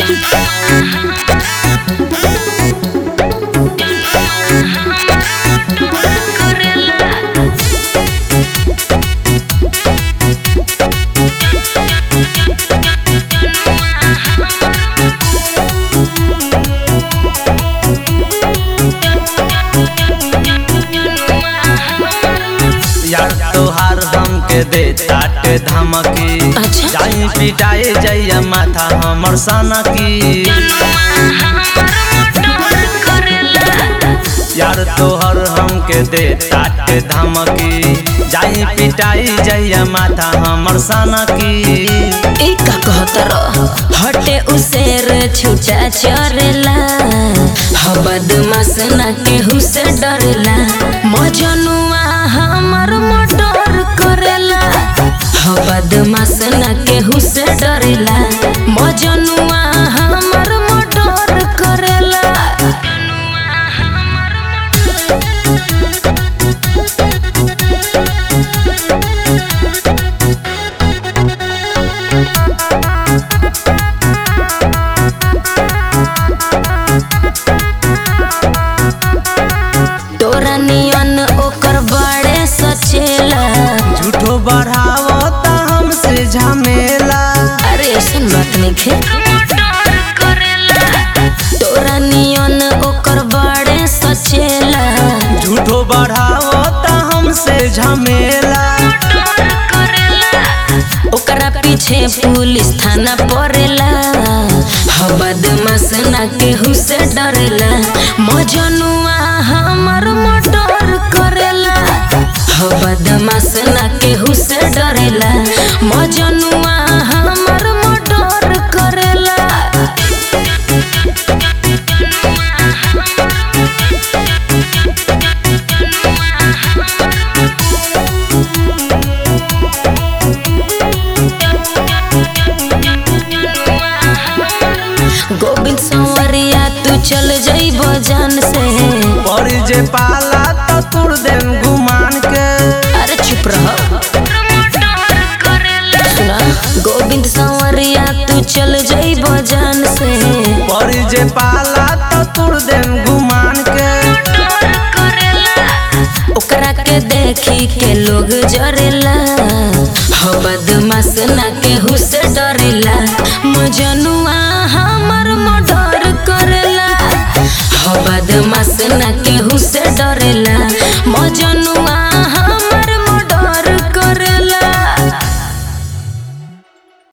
यार तोहार हमके दे ताटे धमकी अच्छा। जाई पिटाए जइया माथा हमर सनकी यार तोहर हमके दे ताटे धमकी जाई पिटाई जइया माथा हमर सनकी ई का कहत रह हटे उसेर छुटा चरेला ह बदमाश ना केहू से डरेला मजनुआ हमर मर्डर करेला ह बदमाश ना केहू से डरेला मजनुआ हमर मर्डर करेला तोरा नियन ओकर बड़े सचेला झूठो बढ़ावता हमसे झमेला अरे ऐसन बात नहीं खे तोरा नियन ओकर बड़े सचेला झूठो बढ़ावता हमसे झमेला ओकरा पीछे पुलिस थाना पड़ेला ह बदमाश ना केहू से डरेला मजनुआ हमर मर्डर करेला ह बदमाश ना केहू से डरेला मजनुआ हमर मर्डर करेला गोविंद संवरिया तू चल जइब जान से पर जे पाला तो तुर देम गुमान के अरे चुप रह सुना गोविंद संवरिया तू चल जइब जान से पर जे पाला तो तुर देम गुमान के ओकरा के देखी के लोग जरेला हो बदमाश ना केहू से डरेला मजनुआ हमर मर्डर करेला हो बदमाश ना केहू से डरेला